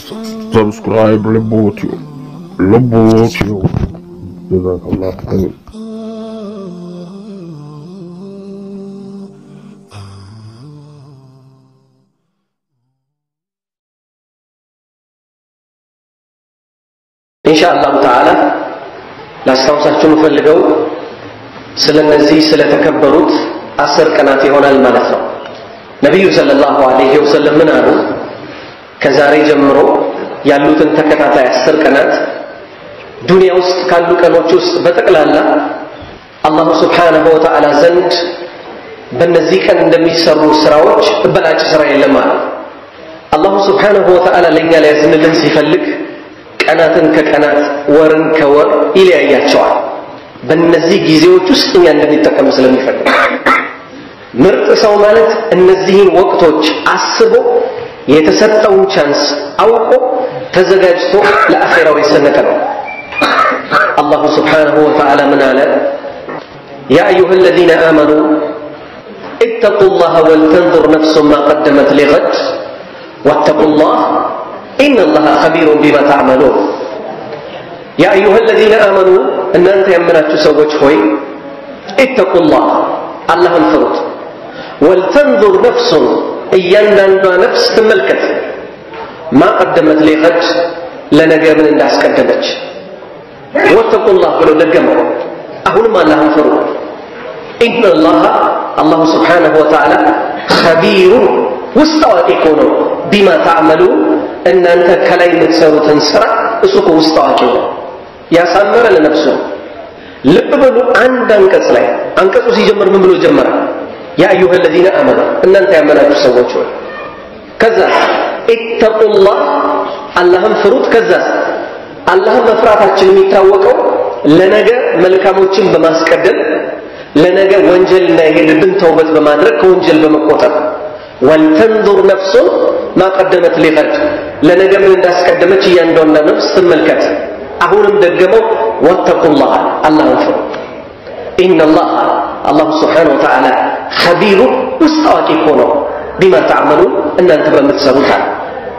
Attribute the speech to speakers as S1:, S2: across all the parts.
S1: subscribe Lobotio. Lobotio. Jazakallah khair.
S2: ኢንሻአላሁ ተዓላ ላስታውሳችሁ የምፈልገው ስለነዚህ ስለተከበሩት አስር ቀናት ይሆናል ማለት ነው። ነቢዩ ሰለላሁ ዐለይሂ ወሰለም ምን አሉ? ከዛሬ ጀምሮ ያሉትን ተከታታይ አስር ቀናት ዱንያ ውስጥ ካሉ ቀኖች ውስጥ በጠቅላላ አላሁ ስብሓነሁ ወተዓላ ዘንድ በእነዚህ ቀን እንደሚሰሩ ስራዎች እበላጭ ስራ የለም አለ። አላሁ ስብሓነሁ ወተዓላ ለእኛ ሊያዝንልን ሲፈልግ ቀናትን ከቀናት ወርን ከወር ይለያያቸዋል። በእነዚህ ጊዜዎች ውስጥ እኛ እንድንጠቀም ስለሚፈልግ ምርጥ ሰው ማለት እነዚህን ወቅቶች አስቦ የተሰጠውን ቻንስ አውቆ ተዘጋጅቶ ለአኼራው የሰነቀ ነው። አላሁ ስብሓነሁ ወተዓላ ምን አለ? ያ አዩሃ አለዚነ አመኑ ኢተቁ ላህ ወልተንዙር ነፍሱን ማ ቀደመት ሊገድ ወተቁ ላህ ኢነ ላህ ኸቢሩን ቢማ ተዕመሉን። ያ አዩሃ አለዚነ አመኑ እናንተ ያመናችሁ ሰዎች ሆይ ኢተቁላህ አላህን ፍሩት። ወልተንዙር ነፍሱን እያንዳንዷ ነፍስ ትመልከት ማ ቀደመት ሊገድ ለነገ ምን እንዳስቀደመች። ወተቁላህ ብሎ ደገመው። አሁንም አላህን ፍሩ። ኢነላህ አላሁ ስብሓነሁ ወተዓላ ኸቢሩን ውስጥ አዋቂ እኮ ነው። ቢማ ተዕመሉ እናንተ ከላይ የምትሰሩትን ስራ እሱ እኮ ውስጥ አዋቂ ነው። ያሳመረ ለነፍሱ ልብ በሉ። አንድ አንቀጽ ላይ አንቀጹ ሲጀምር ምን ብሎ ጀመረ? ያ አዩሃ አለዚነ አመኑ እናንተ ያመናችሁ ሰዎች ሆይ ከዛ ኢተቁላህ አላህን ፍሩት። ከዛ አላህን መፍራታችን የሚታወቀው ለነገ መልካሞችን በማስቀደም ለነገ ወንጀል እንዳይሄድብን ተውበት በማድረግ ከወንጀል በመቆጠብ ወልተንዙር ነፍሱን ማቀደመት ሊቀድ ለነገ ምን እንዳስቀደመች እያንዳንዷ ነፍስ ትመልከት። አሁንም ደገመው ወተቁላህ አላህን ፍሩ። ኢነላህ አላሁ ስብሓነሁ ወተዓላ ኸቢሩ ውስጥ አዋቂ እኮ ነው ቢማ ተዕመሉ እናንተ በምትሰሩት አለ።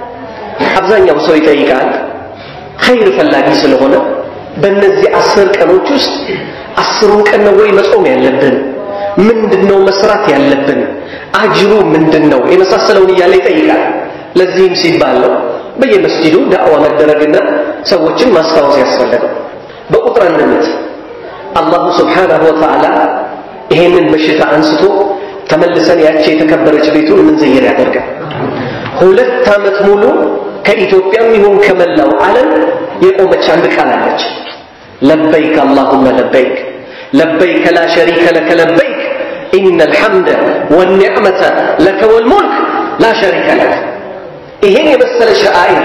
S2: አብዛኛው ሰው ይጠይቃል ኸይር ፈላጊ ስለሆነ በእነዚህ አስር ቀኖች ውስጥ አስሩን ቀን ነው ወይ መጾም ያለብን? ምንድን ነው መስራት ያለብን? አጅሩ ምንድን ነው? የመሳሰለውን እያለ ይጠይቃል። ለዚህም ሲባል ነው በየመስጂዱ ዳዕዋ መደረግና ሰዎችን ማስታወስ ያስፈለገው። በቁጥር አንድነት አላሁ ስብሓነሁ ወተዓላ ይሄንን በሽታ አንስቶ ተመልሰን ያቺ የተከበረች ቤቱን ምንዘይር ያደርጋል። ሁለት ዓመት ሙሉ ከኢትዮጵያም ይሁን ከመላው ዓለም የቆመች አንድ ቃል አለች። ለበይክ አላሁመ ለበይክ ለበይከ ላ ሸሪከ ለከ ለበይክ ኢነ ልሐምደ ወኒዕመተ ለከ ወልሙልክ ላ ሸሪከ ለክ። ይሄን የመሰለ ሸአኢር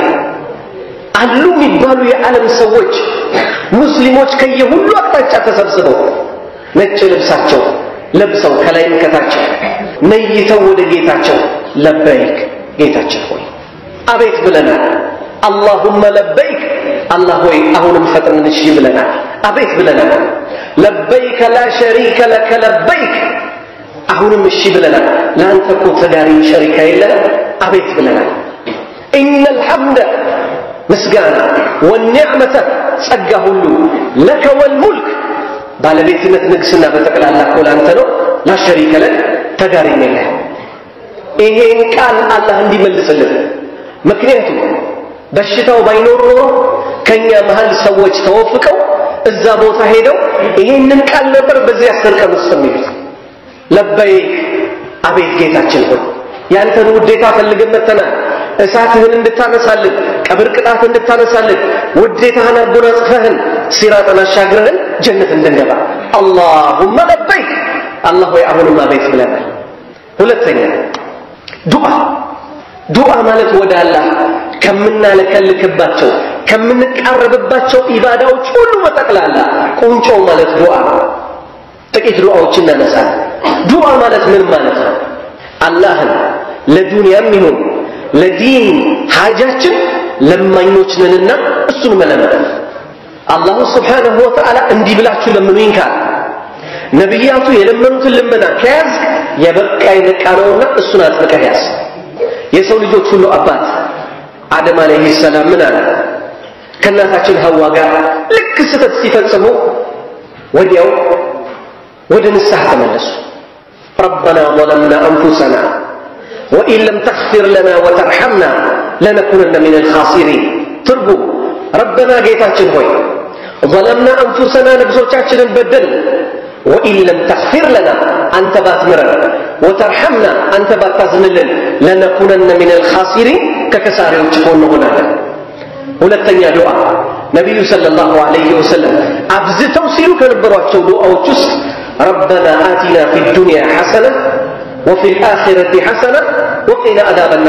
S2: አሉ የሚባሉ የዓለም ሰዎች ሙስሊሞች ከየሁሉ አቅጣጫ ተሰብስበው ነጭ ልብሳቸው ለብሰው ከላይም ከታቸው ነይተው ወደ ጌታቸው ለበይክ ጌታችን ሆይ አቤት ብለናል። አላሁመ ለበይክ አላህ ሆይ አሁንም ፈጥነን እሺ ብለናል። አቤት ብለናል። ለበይከ ላ ሸሪከ ለከ ለበይክ አሁንም እሺ ብለናል። ለአንተ እኮ ተጋሪ ሸሪካ የለንም። አቤት ብለናል። ኢነ ልሐምደ ምስጋና ወኒዕመተ ጸጋ ሁሉ ለከ ወልሙልክ ባለቤትነት ንግስና በጠቅላላ እኮ ለአንተ ነው። ላሸሪከ ለክ ተጋሪም የለህ። ይሄን ቃል አላህ እንዲመልስልን ምክንያቱም በሽታው ባይኖር ኖሮ ከኛ መሃል ሰዎች ተወፍቀው እዛ ቦታ ሄደው ይሄንን ቃል ነበር በዚህ አስር ቀን ውስጥ የሚሉት። ለበይክ አቤት ጌታችን ሆይ ያንተን ውዴታ ፈልገን መጥተናል። እሳትህን እንድታነሳልን፣ ቀብር ቅጣት እንድታነሳልን፣ ውዴታህን አጎናጽፈህን፣ ሲራጥን አሻግረህን ጀነት እንድንገባ አላሁመ ለበይክ አላህ ሆይ አሁንም አቤት ብለናል። ሁለተኛ ዱዓ ዱዓ ማለት ወደ አላህ ከምናለከልክባቸው ከምንቃረብባቸው ኢባዳዎች ሁሉ በጠቅላላ ቁንጮ ማለት ዱዓ ነው። ጥቂት ዱዓዎች እናነሳለን። ዱዓ ማለት ምን ማለት ነው? አላህን ለዱንያም ይሁን ለዲን ሐጃችን ለማኞች ነንና እሱን መለመን። አላሁ ስብሓነሁ ወተዓላ እንዲህ ብላችሁ ለምኑኝ ካለ ነቢያቱ የለመኑትን ልመና ከያዝክ የበቃ የነቃ ነውና እሱን አጥብቀህ ያዝ። የሰው ልጆች ሁሉ አባት አደም አለይሂ ሰላም ምን አለ? ከእናታችን ሐዋ ጋር ልክ ስህተት ሲፈጽሙ ወዲያው ወደ ንስሐ ተመለሱ። ረበና ظለምና አንፉሰና ወኢን ለም ተግፊር ለና ወተርሐምና ለነኩነነ ሚን አልኻሲሪን። ትርጉም ረበና ጌታችን ሆይ ظለምና አንፉሰና ነፍሶቻችንን በደል ወኢን ለም ተግፊር ለና አንተ ባትምረን ወተርሐምና አንተ ባታዝንልን ለነኩነነ ሚን አልኻሲሪን ከከሳሪዎች እኮ እንሆናለን። ሁለተኛ ዱዓ ነቢዩ ሰለላሁ ዐለይሂ ወሰለም አብዝተው ሲሉ ከነበሯቸው ዱዓዎች ውስጥ ረበና አቲና ፊ ዱንያ ሐሰነ ወፊ ልአኺረቲ ሐሰነ ወቂና አዛበና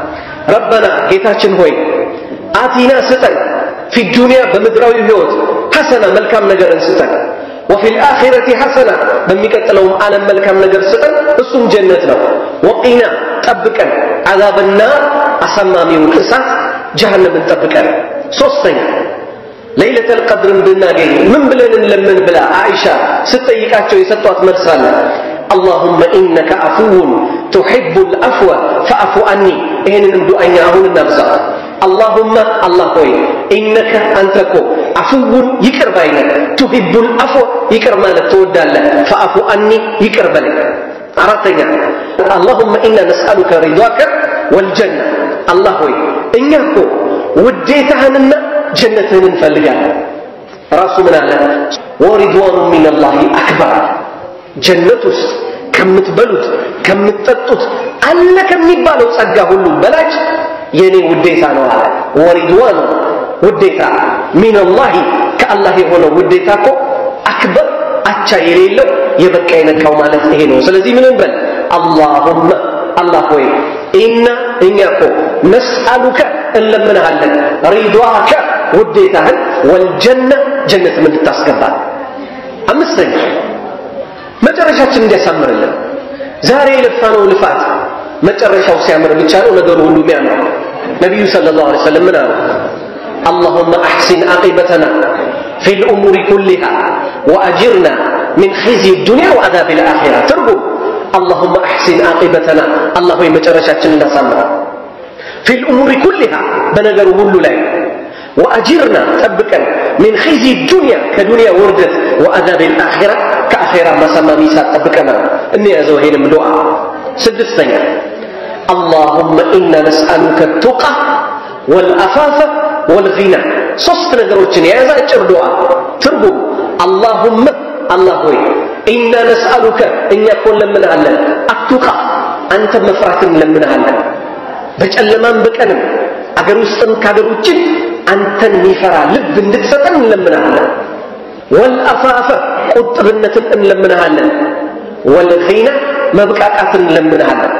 S2: ረበና ጌታችን ሆይ አቲና ስጠን ፊ ዱንያ በምድራዊ ህይወት ሐሰና መልካም ነገርን ስጠን ወፊ ልአኺረቲ ሐሰና በሚቀጥለውም ዓለም መልካም ነገር ስጠን እሱም ጀነት ነው ወቂና ጠብቀን አዛብና አሳማሚውን እሳት ጀሃነምን ጠብቀን ሶስተኛ ለይለተል ቀድርን ብናገኝ ምን ብለን እንለምን ብላ አይሻ ስትጠይቃቸው የሰጧት መልስ አለ አላሁመ ኢነከ አፉውን ቱሒቡ ልአፍወ ፈአፉ አኒ ይህንንም ዱዓኛ አሁን እናብዛ አላሁመ አላህ ሆይ ኢነከ አንተ እኮ አፍውን ይቅር ባይነህ ቱሒቡ ልአፍወ ይቅር ማለት ትወዳለህ ፈአፉ አኒ ይቅር በለኝ አራተኛ አላሁመ ኢና ነስአሉከ ሪዷከ ወልጀና አላህ ሆይ እኛ እኮ ውዴታህንና ጀነትህን እንፈልጋለን ራሱ ምን አለ ወሪድዋኑ ሚንላሂ አክበር ጀነት ውስጥ ከምትበሉት ከምትጠጡት አለ ከሚባለው ጸጋ ሁሉ በላጭ የኔ ውዴታ ነው አለ ወሪድዋኑ ውዴታ ሚንላሂ ከአላህ የሆነው ውዴታ እኮ አክበር አቻ የሌለው የበቃ የነካው ማለት ይሄ ነው ስለዚህ ምን እንበል አላሁመ አላህ ሆይ ኢና እኛ እኮ ነስአሉከ እንለምንሃለን ሪዷከ ውዴታህን ወልጀነ ጀነትም እንድታስገባል አምስተኛ መጨረሻችን እንዲያሳምርልን ዛሬ የለፋነው ልፋት መጨረሻው ሲያምር ብቻ ነው ነገሩ ሁሉ የሚያምረው ነቢዩ صلى الله عليه وسلم ምን አሉ اللهم أحسن عاقبتنا في الأمور كلها وأجرنا من خزي الدنيا وعذاب الآخرة ترجم اللهم أحسن عاقبتنا الله يمجرشاتنا نسمع في الأمور كلها بنجر هلو لا وأجرنا تبكا من خزي الدنيا كدنيا وردت وعذاب الآخرة كآخرة ما سمى ميسا تبكنا إني أزوهين من دعاء سدستين اللهم إنا نسألك التقى والأفاف والغنى ሶስት ነገሮችን የያዘ አጭር ዱዓ ትርጉም አላሁመ አላህ ሆይ ኢና ነስአሉከ እኛ እኮ እንለምንሃለን አቱቃ አንተ መፍራትን እንለምንሃለን በጨለማም በቀንም አገር ውስጥም ከአገር ውጭም አንተን የሚፈራ ልብ እንድትሰጠን እንለምንሃለን ወልአፋፈ ቁጥብነትን እንለምንሃለን ወልኺና መብቃቃትን እንለምንሃለን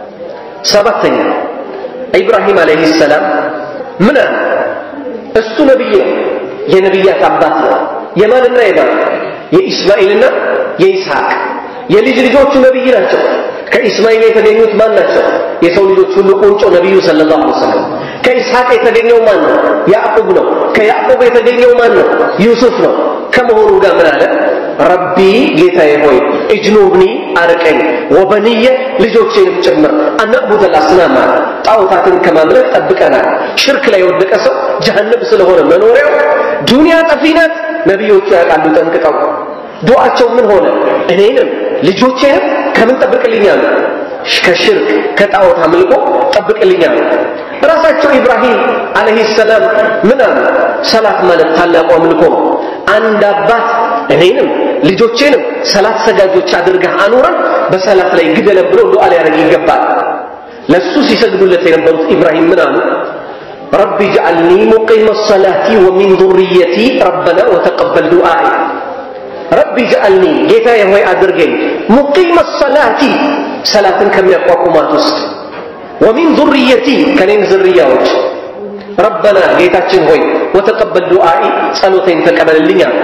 S2: ሰባተኛ ኢብራሂም አለይሂ ሰላም ምን አለ እሱ ነቢይ ነው የነቢያት አባት ነው የማንና የማን የኢስማኤልና የይስሐቅ የልጅ ልጆቹ ነቢይ ናቸው ከኢስማኤል የተገኙት ማን ናቸው የሰው ልጆች ሁሉ ቁንጮ ነቢዩ ሰለላሁ ዐለይሂ ወሰለም ከኢስሐቅ የተገኘው ማን ነው ያዕቁብ ነው ከያዕቁብ የተገኘው ማን ነው ዩሱፍ ነው ከመሆኑ ጋር ምን አለ ረቢ ጌታዬ ሆይ እጅኑብኒ አርቀኝ ወበንየ ልጆቼንም ጭምር አናዕቡደ ልአስናም ጣዖታትን ከማምለክ ጠብቀናል ሽርክ ላይ የወደቀ ሰው ጀሃነም ስለሆነ መኖሪያው ዱንያ ጠፊ ናት ነቢዮቹ ያውቃሉ ጠንቅቀው ዱዓቸው ምን ሆነ እኔንም ልጆቼንም ከምን ጠብቅልኛል ከሽርክ ከጣዖት አምልኮ ጠብቅልኛል ራሳቸው ኢብራሂም አለይሂ ሰላም ምን አሉ ሰላት ማለት ታላቁ አምልኮ ነው አንድ አባት እኔንም ልጆቼንም ሰላት ሰጋጆች አድርገህ አኑረን በሰላት ላይ ግደለን ብሎ ዱዓ ሊያደርግ ይገባል ለሱ ሲሰግዱለት የነበሩት ኢብራሂም ምን አሉ رب اجعلني مقيم الصلاة ومن ذريتي ربنا وتقبل دعائي رب اجعلني ጌታዬ ሆይ አድርገኝ ሙቂም الصلاة ሰላትን ከሚያቋቁማት ውስጥ ወሚን ذርየቲ ከኔም ዝርያዎች ረበና ጌታችን ሆይ ወተቀበል ዱዓኢ ጸሎቴን ተቀበልልኝ አለ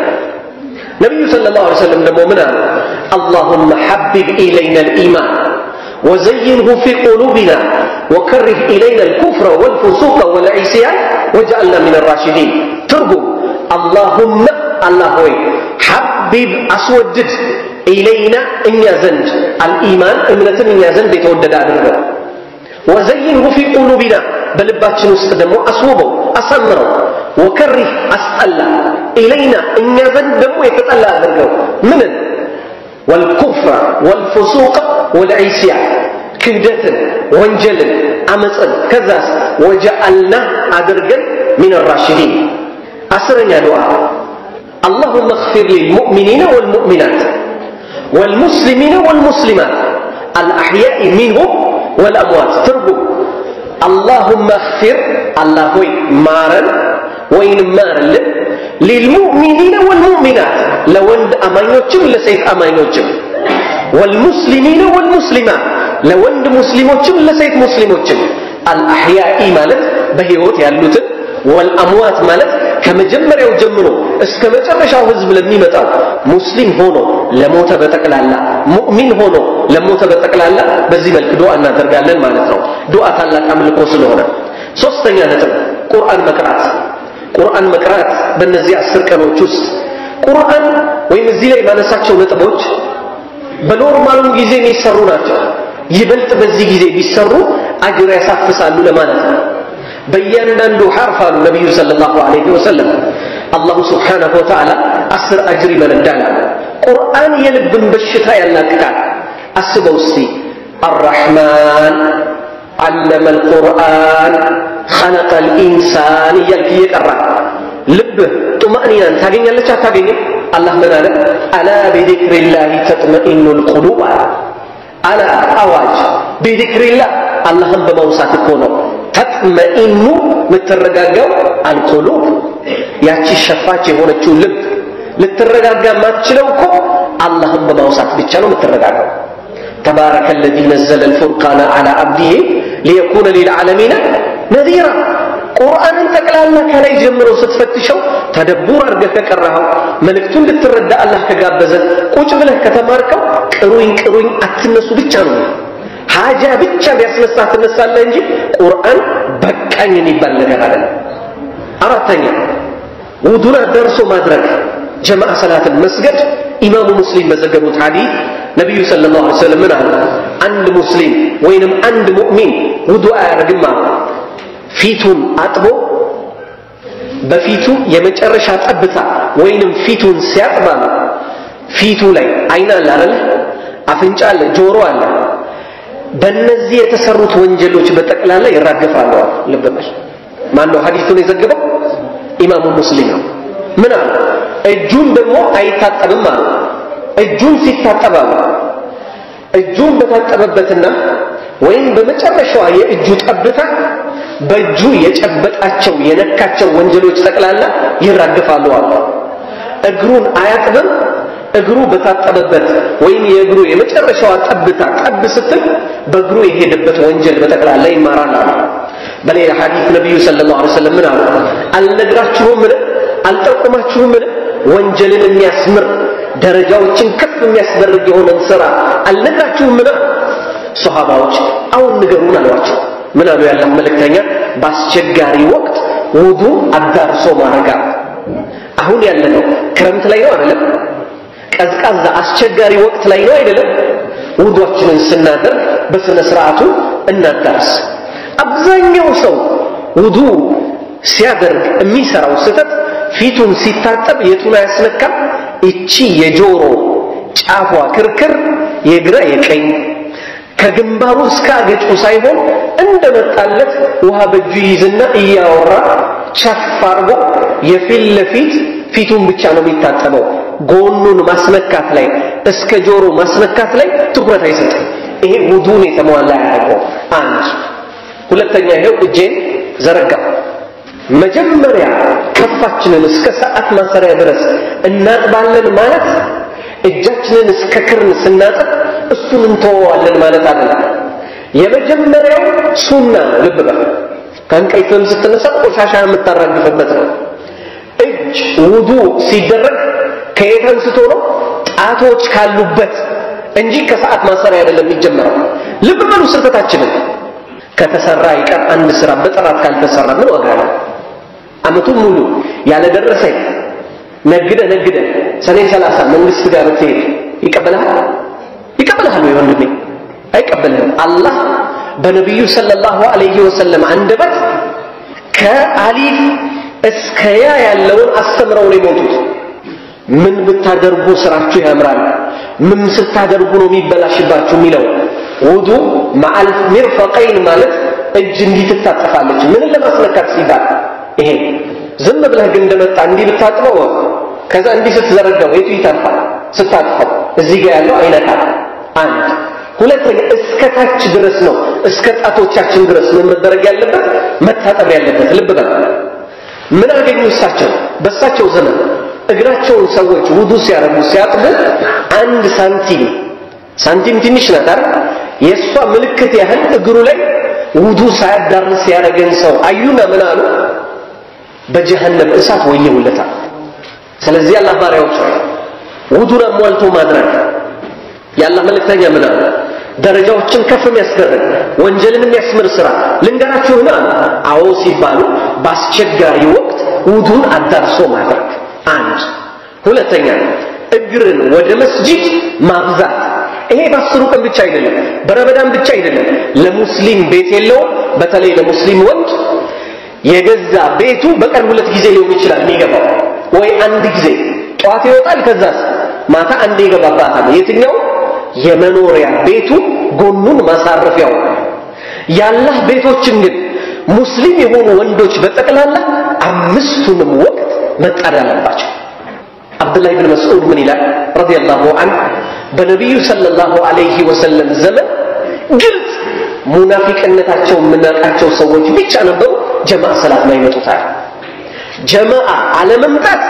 S2: ነቢዩ صلى الله عليه وسلم ደግሞ ምን አሉ اللهم حبب إلينا الإيمان وزينه في قلوبنا وكره إلينا الكفر والفسوق والعصيان واجعلنا من الراشدين ترجم اللهم الله هوي حبب أسودد إلينا إن يزند الإيمان إمنة إن يزند يتودد أدرنا ወዘይንሁ ፊ ቁሉቢና በልባችን ውስጥ ደግሞ አስውበው አሳምረው ወከሪህ አስጠላ ኢለይና እኛ ዘንድ ደግሞ የተጠላ አድርገው ምንን ወልኩፍረ ወልፍሱቅ ወልዒስያን ክህደትን ወንጀልን አመፅን ከዛስ ወጀአልና አድርገን ሚን ራሽዲን አስረኛ ዱዓ اللهم اغفر للمؤمنين والمؤمنات والمسلمين والمسلمات الأحياء منهم والأموات ترجم اللهم اغفر الله هوي مارن وين مارن للمؤمنين والمؤمنات لوند أمانيوتشم لسيف أمانيوتشم والمسلمين والمسلمات لوند مسلموتشم لسيف مسلموتشم الأحياء مالت بهيوت يالوتن ወልአምዋት ማለት ከመጀመሪያው ጀምሮ እስከ መጨረሻው ህዝብ ለሚመጣው ሙስሊም ሆኖ ለሞተ በጠቅላላ ሙእሚን ሆኖ ለሞተ በጠቅላላ በዚህ መልክ ዱዓ እናደርጋለን ማለት ነው ዱዓ ታላቅ አምልኮ ስለሆነ ሶስተኛ ነጥብ ቁርአን መቅራት ቁርአን መቅራት በእነዚህ አስር ቀኖች ውስጥ ቁርአን ወይም እዚህ ላይ ማነሳቸው ነጥቦች በኖርማሉም ጊዜ የሚሰሩ ናቸው ይበልጥ በዚህ ጊዜ ቢሰሩ አጅር ያሳፍሳሉ ለማለት ነው በእያንዳንዱ ሐርፍ አሉ ነቢዩ ሰለላሁ ዐለይሂ ወሰለም አላሁ ስብሓነሁ ወተዓላ አስር አጅር ይመነዳል አሉ ቁርአን የልብን በሽታ ያላቅቃል አስበው እስቲ አራሕማን ዓለመ ልቁርአን ኸለቀ ልኢንሳን እያልክ እየቀራ ልብህ ጡማእኒናን ታገኛለች አታገኝም አላህ ምን አለ አላ ቢዚክሪላህ ተጥመኢኑ ልቁሉብ አለ አላ አዋጅ ቢዚክሪላህ አላህን በማውሳት እኮ ነው ተጥመኢኑ የምትረጋጋው አልቁሉብ ያቺ ሸፋች የሆነችው ልብ ልትረጋጋ የማትችለው እኮ አላህን በማውሳት ብቻ ነው የምትረጋጋው تبارك الذي نزل الفرقان على عبده ليكون للعالمين نذيرا ቁርአንን ጠቅላላ ከላይ ጀምሮ ስትፈትሸው ተደቡር አድርገህ ከቀራኸው መልእክቱን ልትረዳ አላህ ከጋበዘ ቁጭ ብለህ ከተማርከው ቅሩኝ ቅሩኝ አትነሱ ብቻ ነው ሀጃ ብቻ ቢያስነሳ ትነሳለህ እንጂ ቁርአን በቃኝ የሚባል ነገር አይደለም አራተኛ ውዱን አዳርሶ ማድረግ ጀማዓ ሰላትን መስገድ ኢማሙ ሙስሊም በዘገቡት ሐዲስ ነቢዩ ሰለላሁ ዐለይሂ ወሰለም ምን አሉ አንድ ሙስሊም ወይንም አንድ ሙእሚን ውዱ አያደርግም አሉ ፊቱን አጥቦ በፊቱ የመጨረሻ ጠብታ ወይንም ፊቱን ሲያጥባ ፊቱ ላይ አይን አለ አይደል አፍንጫ አለ ጆሮ አለ በእነዚህ የተሰሩት ወንጀሎች በጠቅላላ ይራገፋሉ ልብ በል ማን ነው ሐዲሱን የዘገበው ኢማሙ ሙስሊም ነው ምን አሉ እጁን ደግሞ አይታጠብም አሉ እጁን ሲታጠብ አሉ እጁን በታጠበበትና ወይም በመጨረሻዋ የእጁ ጠብታ በእጁ የጨበጣቸው የነካቸው ወንጀሎች ጠቅላላ ይራገፋሉ አሉ እግሩን አያጥብም እግሩ በታጠበበት ወይም የእግሩ የመጨረሻዋ ጠብታ ጠብ ስትል በእግሩ የሄደበት ወንጀል በጠቅላላ ይማራል አሉ በሌላ ሐዲስ ነቢዩ ሰለላሁ ዐለይሂ ወሰለም ምን አሉ አልነግራችሁም ምን አልጠቁማችሁም ምን ወንጀልን የሚያስምር ደረጃዎችን ከፍ የሚያስደርግ የሆነን ስራ አልነግራችሁም ምን ሶሃባዎች አሁን ንገሩን አሏቸው ምን አሉ ያላህ መልእክተኛ በአስቸጋሪ ወቅት ውዱ አዳርሶ ማረጋ አሁን ያለነው ክረምት ላይ ነው አይደለም ቀዝቃዛ አስቸጋሪ ወቅት ላይ ነው አይደለም ውዷችንን ስናደርግ በስነ ስርዓቱ እናዳርስ አብዛኛው ሰው ውዱ ሲያደርግ የሚሰራው ስህተት ፊቱን ሲታጠብ የቱን አያስነካም እቺ የጆሮ ጫፏ ክርክር የግራ የቀኝ ከግንባሩ እስከ አገጩ ሳይሆን እንደመጣለት ውሃ በእጁ ይይዝና እያወራ ቸፍ አርጎ የፊት ለፊት ፊቱን ብቻ ነው የሚታጠበው ጎኑን ማስነካት ላይ እስከ ጆሮ ማስነካት ላይ ትኩረት አይሰጥም ይሄ ውዱን የተሟላ ያደርገው አንድ ሁለተኛ ይሄው እጄን ዘረጋ መጀመሪያ ከፋችንን እስከ ሰዓት ማሰሪያ ድረስ እናጥባለን ማለት እጃችንን እስከ ክርን ስናጥብ እሱን እንተወዋለን ማለት አይደለም የመጀመሪያው ሱና ልብ በል ከእንቅልፍም ስትነሳ ቆሻሻ የምታራግፍበት ነው እጅ ውዱ ሲደረግ ከየት አንስቶ ነው ጣቶች ካሉበት እንጂ ከሰዓት ማሰሪያ አይደለም የሚጀመረው ልብ በሉ ስህተታችንን ከተሰራ ይቀር አንድ ስራ በጥራት ካልተሰራ ምን ዋጋ ነው አመቱን ሙሉ ያለደረሰኝ ነግደ ነግደ ሰኔ ሰላሳ መንግስት ጋር ብትሄድ ይቀበልሃል ይቀበልሃል ወይ ወንድሜ አይቀበልህም አላህ በነቢዩ ሰለላሁ ዐለይሂ ወሰለም አንደበት ከአሊፍ እስከ ያ ያለውን አስተምረው ነው የሞቱት። ምን ብታደርጉ ስራችሁ ያምራል፣ ምን ስታደርጉ ነው የሚበላሽባችሁ የሚለው ውዱ መዓል ሚርፈቀይን ማለት እጅ እንዲህ ትታጠፋለች። ምንን ለማስነካት ሲባል ይሄ ዝም ብለህ ግን እንደመጣ እንዲህ ብታጥበው ከዛ እንዲህ ስትዘረጋው የቱ ይተርፋል? ስታጥፈው እዚህ ጋር ያለው አይነካል። አንድ ሁለተኛ እስከ ታች ድረስ ነው እስከ ጣቶቻችን ድረስ ምን መደረግ ያለበት መታጠብ ያለበት። ልብ በል ምን አገኙ እሳቸው በእሳቸው ዘመን እግራቸውን ሰዎች ውዱ ሲያረጉ ሲያጥቡ አንድ ሳንቲም ሳንቲም ትንሽ ናት አይደል? የእሷ ምልክት ያህል እግሩ ላይ ውዱ ሳያዳርስ ያደረገን ሰው አዩና ምን አሉ? በጀሃነም እሳት ወየውለታል። ስለዚህ አላህ ባሪያዎች ሆይ ውዱን አሟልቶ ማድረግ የአላህ መልእክተኛ ምን አሉ? ደረጃዎችን ከፍ የሚያስደርግ ወንጀልን የሚያስምር ስራ ልንገራችሁና አዎ ሲባሉ በአስቸጋሪ ወቅት ውዱን አዳርሶ ማድረግ አንድ ሁለተኛ እግርን ወደ መስጂድ ማብዛት ይሄ በአስሩ ቀን ብቻ አይደለም በረመዳን ብቻ አይደለም ለሙስሊም ቤት የለውም በተለይ ለሙስሊም ወንድ የገዛ ቤቱ በቀን ሁለት ጊዜ ሊሆን ይችላል የሚገባው ወይ አንድ ጊዜ ጠዋት ይወጣል ከዛስ ማታ አንድ ይገባባታል የትኛው የመኖሪያ ቤቱ ጎኑን ማሳረፊያው ያላህ ቤቶችን ግን ሙስሊም የሆኑ ወንዶች በጠቅላላ አምስቱንም ወቅት መጣድ አለባቸው አብዱላህ ብን መስዑድ ምን ይላል ረዲየላሁ ዐንሁ በነቢዩ ሰለላሁ ዐለይሂ ወሰለም ዘመን ግልጽ ሙናፊቅነታቸው የምናውቃቸው ሰዎች ብቻ ነበሩ ጀማዓ ሰላት ማይመጡታል ጀማዓ አለመምጣት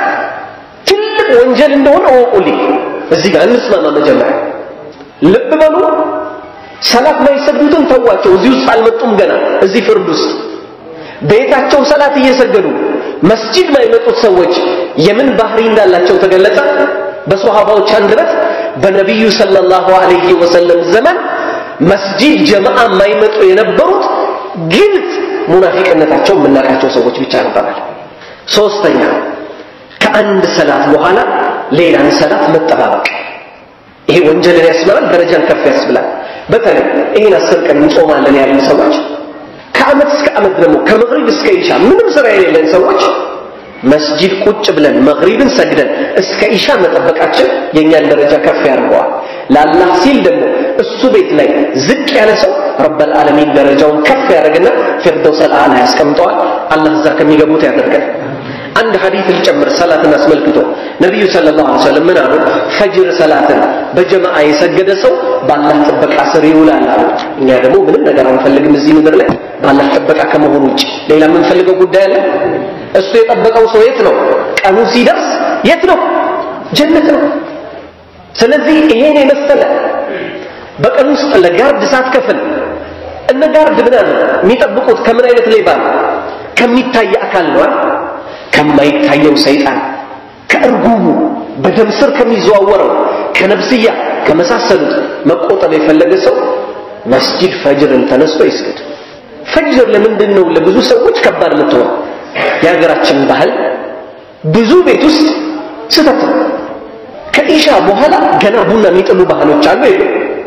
S2: ትልቅ ወንጀል እንደሆነ እወቁልኝ እዚህ ጋር እንስማማ መጀመሪያ ልብ በሉ ሰላት ማይሰግዱትን ተዋቸው እዚህ ውስጥ አልመጡም ገና እዚህ ፍርድ ውስጥ ቤታቸው ሰላት እየሰገዱ መስጂድ ማይመጡት ሰዎች የምን ባህሪ እንዳላቸው ተገለጸ በሶሃባዎች አንደበት በነቢዩ ሰለላሁ ዐለይሂ ወሰለም ዘመን መስጂድ ጀማዓ የማይመጡ የነበሩት ግልጽ ሙናፊቅነታቸው የምናውቃቸው ሰዎች ብቻ ነበራል ሶስተኛ ከአንድ ሰላት በኋላ ሌላን ሰላት መጠባበቅ ይሄ ወንጀልን ያስመራል ደረጃን ከፍ ያስብላል በተለይ ይህን አስር ቀን እንጾማለን ያለን ሰዎች ከአመት እስከ አመት ደግሞ ከመግሪብ እስከ ኢሻ ምንም ስራ የሌለን ሰዎች መስጂድ ቁጭ ብለን መግሪብን ሰግደን እስከ ኢሻ መጠበቃችን የእኛን ደረጃ ከፍ ያደርገዋል ለአላህ ሲል ደግሞ እሱ ቤት ላይ ዝቅ ያለ ሰው ረበል ዓለሚን ደረጃውን ከፍ ያደርግና ፊርደውስ አልአዕላ ያስቀምጠዋል አላህ እዛ ከሚገቡት ያደርገን አንድ ሐዲት ልጨምር ሰላትን አስመልክቶ ነቢዩ ሰለላሁ ዐለይሂ ወሰለም ምን አሉ ፈጅር ሰላትን በጀማዓ የሰገደ ሰው በአላህ ጥበቃ ስር ይውላል አሉ እኛ ደግሞ ምንም ነገር አንፈልግም እዚህ ምድር ላይ በአላህ ጥበቃ ከመሆኑ ውጭ ሌላ የምንፈልገው ጉዳይ አለ እሱ የጠበቀው ሰው የት ነው ቀኑ ሲደርስ የት ነው ጀነት ነው ስለዚህ ይሄን የመሰለ በቀን ውስጥ ለጋርድ ሳትከፍል እነ ጋርድ ምን አለ የሚጠብቁት ከምን አይነት ሌባ ነው ከሚታይ አካል ነው ከማይታየው ሰይጣን ከእርጉሙ በደም ስር ከሚዘዋወረው ከነብስያ ከመሳሰሉት መቆጠብ የፈለገ ሰው መስጂድ ፈጅርን ተነስቶ ይስገድ ፈጅር ለምንድን ነው ለብዙ ሰዎች ከባድ የምትሆን የሀገራችን ባህል ብዙ ቤት ውስጥ ስህተት ነው ከኢሻ በኋላ ገና ቡና የሚጥሉ ባህሎች አሉ የሉ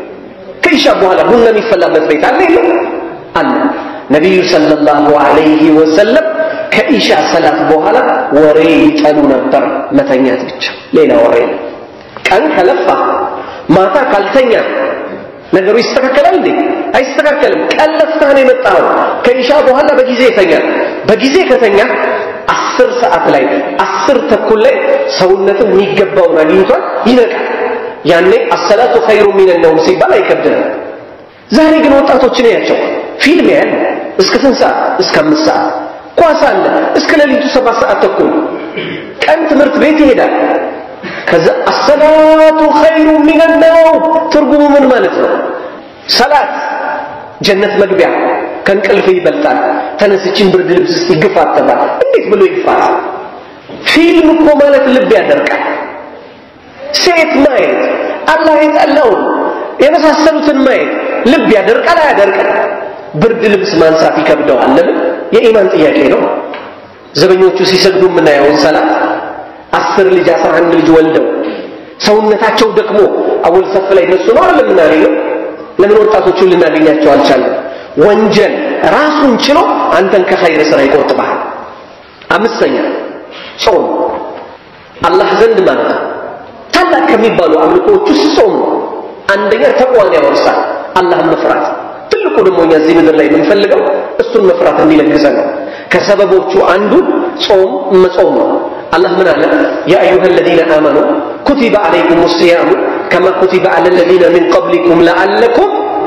S2: ከኢሻ በኋላ ቡና የሚፈላበት ቤት አለ የለም አለ ነቢዩ ሰለላሁ ዐለይሂ ወሰለም ከኢሻ ሰላት በኋላ ወሬ ይጠሉ ነበር መተኛት ብቻ ሌላ ወሬ ነው ቀን ከለፋ ማታ ካልተኛ ነገሩ ይስተካከላል እንዴ አይስተካከልም ቀን ለፍተህ ነው የመጣኸው ከኢሻ በኋላ በጊዜ ይተኛል በጊዜ ከተኛ አስር ሰዓት ላይ አስር ተኩል ላይ ሰውነትም የሚገባውን አግኝቷል ይነቃል ያኔ አሰላቱ ኸይሩ ሚነ ነውም ሲባል አይከብድም ዛሬ ግን ወጣቶችን ያቸው ፊልም ያህል እስከ ስንት ሰዓት እስከ አምስት ሰዓት ኳስ አለ እስከ ሌሊቱ ሰባት ሰዓት ተኩል ቀን ትምህርት ቤት ይሄዳል ከዛ አሰላቱ ኸይሩ ሚነ ነውም ትርጉሙ ምን ማለት ነው ሰላት ጀነት መግቢያ ከእንቅልፍ ይበልጣል ተነስችን ብርድ ልብስ እስቲ ግፋ ተባል እንዴት ብሎ ይፋል ፊልም እኮ ማለት ልብ ያደርቃል ሴት ማየት አላህ የጠላውን የመሳሰሉትን ማየት ልብ ያደርቃል አያደርቅም ብርድ ልብስ ማንሳት ይከብደዋል ለምን የኢማን ጥያቄ ነው ዘበኞቹ ሲሰግዱ የምናየውን ሰላት አስር ልጅ አስራ አንድ ልጅ ወልደው ሰውነታቸው ደክሞ አወል ሰፍ ላይ እነሱ ነው አይደል የምናገኘው ለምን ወጣቶቹን ልናገኛቸው አልቻለም ወንጀል ራሱን ችሎ አንተን ከኸይር ስራ ይቆጥባል። አምስተኛ ጾም አላህ ዘንድ ማለት ነው ታላቅ ከሚባሉ አምልኮዎች ውስጥ ጾም ነው። አንደኛ ተቋን ያወርሳል፣ አላህን መፍራት። ትልቁ ደግሞ እኛ እዚህ ምድር ላይ የምንፈልገው እሱን መፍራት እንዲለግሰን ነው። ከሰበቦቹ አንዱ ጾም መጾም ነው። አላህ ምን አለ? ያ አዩሃ አለዚነ አመኑ ኩቲበ ዓለይኩም ሲያሙ ከማ ኩቲበ ዓለ አለዚነ ሚን ቀብሊኩም ለዓለኩም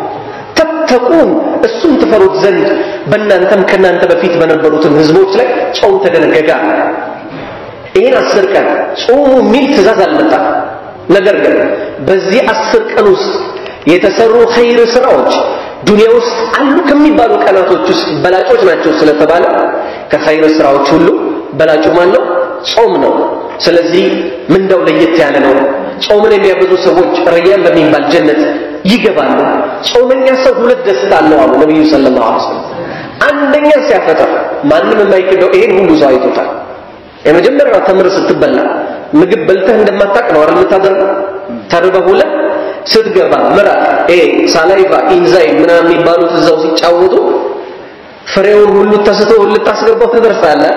S2: ተተቁን እሱን ትፈሩት ዘንድ በእናንተም ከእናንተ በፊት በነበሩትም ህዝቦች ላይ ጾም ተደነገገ። ይህን አስር ቀን ጾሙ የሚል ትእዛዝ አልመጣም። ነገር ግን በዚህ አስር ቀን ውስጥ የተሰሩ ኸይር ስራዎች ዱንያ ውስጥ አሉ ከሚባሉ ቀናቶች ውስጥ በላጮች ናቸው ስለተባለ ከኸይር ስራዎች ሁሉ በላጩ ማን ነው? ጾም ነው። ስለዚህ ምንዳው ለየት ያለ ነው። ጾምን የሚያበዙ ሰዎች ረያን በሚባል ጀነት ይገባሉ። ጾመኛ ሰው ሁለት ደስታ አለው አሉ ነቢዩ ሰለላሁ ዐለይሂ ወሰለም። አንደኛ ሲያፈጥር ማንም የማይክደው ይሄን ሁሉ ሰው አይቶታል። የመጀመሪያው ተምር ስትበላ ምግብ በልተህ እንደማታቅ ነው አይደል የምታደርገው? ተርበህ ውለህ ስትገባ ምራቅ፣ ኤ ሳላይቫ፣ ኢንዛይም ምናምን የሚባሉት እዛው ሲጫወቱ ፍሬውን ሁሉ ተስቶ ልታስገባው ትደርሳለህ።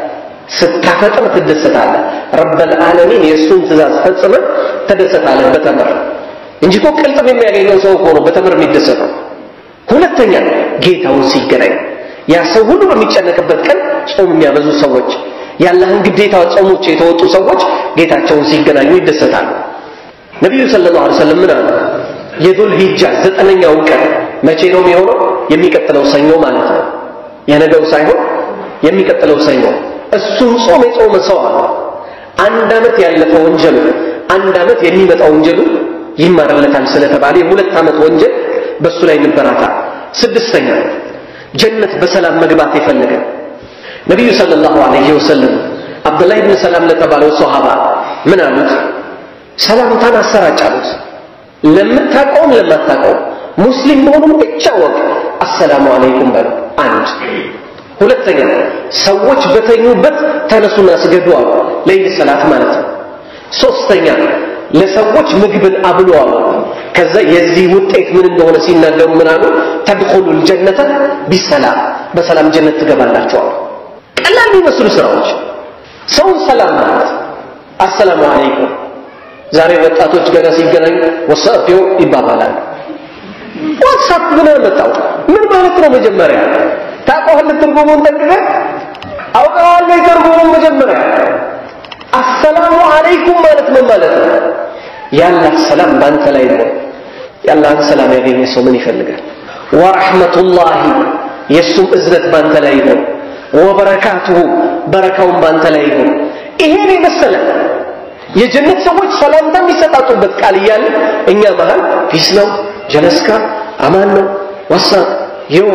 S2: ስታፈጥር ትደሰታለህ። ረበል ዓለሚን የእሱን ትእዛዝ ፈጽመህ ተደሰታለህ በተምር እንጂ እኮ ቅልጥም የሚያገኘው ሰው እኮ ነው በተምር የሚደሰተው። ሁለተኛ ጌታውን ሲገናኝ ያ ሰው ሁሉ በሚጨነቅበት ቀን ጾም የሚያበዙ ሰዎች የአላህን ግዴታ ጾሞች የተወጡ ሰዎች ጌታቸውን ሲገናኙ ይደሰታሉ። ነቢዩ ሰለላሁ ዐለይሂ ወሰለም ምን አሉ? የዱል ሂጃ ዘጠነኛው ቀን መቼ ነው የሚሆነው? የሚቀጥለው ሰኞ ማለት ነው። የነገው ሳይሆን የሚቀጥለው ሰኞ። እሱን ጾም የጾመ ሰው አለ አንድ ዓመት ያለፈ ወንጀሉ አንድ ዓመት የሚመጣ ወንጀሉ ይማርለታል ስለተባለ የሁለት ዓመት ወንጀል በእሱ ላይ ይበራታል። ስድስተኛ ጀነት በሰላም መግባት የፈለገ ነቢዩ ሰለላሁ ዐለይሂ ወሰለም አብዱላህ ብን ሰላም ለተባለው ሶሃባ ምን አሉት? ሰላምታን አሰራጭ አሉት። ለምታውቀውም ለማታውቀውም ሙስሊም መሆኑን ብቻ ወቅ አሰላሙ አለይኩም በሉ። አንድ ሁለተኛ ሰዎች በተኙበት ተነሱና ስገዱ አሉ። ለይል ሰላት ማለት ነው። ሶስተኛ ለሰዎች ምግብን አብሉ አሉ። ከዛ የዚህ ውጤት ምን እንደሆነ ሲናገሩ ምን አሉ? ተድኹሉል ጀነተ ቢሰላም በሰላም ጀነት ትገባላችሁ አሉ። ቀላል የሚመስሉ ስራዎች ሰውን ሰላም ማለት አሰላሙ አለይኩም። ዛሬ ወጣቶች ገና ሲገናኙ ወሳፊው ይባባላል። ዋትሳፕ ምን መጣው? ምን ማለት ነው? መጀመሪያ ታውቀዋለህ ትርጉሙን ጠንቅቀህ አውቀዋለህ ትርጉሙን መጀመሪያ አሰላሙ አለይኩም ማለት ምን ማለት ነው? ያላህ ሰላም ባንተ ላይ ነው። ያላህን ሰላም ያገኘ ሰው ምን ይፈልጋል? ወረሕመቱላሂ የእሱም እዝነት ባንተ ላይ ነው። ወበረካቱሁ በረካውን ባንተ ላይ ይሁን። ይሄን የመሰለ የጀነት ሰዎች ሰላምታ የሚሰጣጡበት ቃል እያለ እኛ መሃል ፒስ ነው፣ ጀለስካ፣ አማን ነው፣ ወሳ የው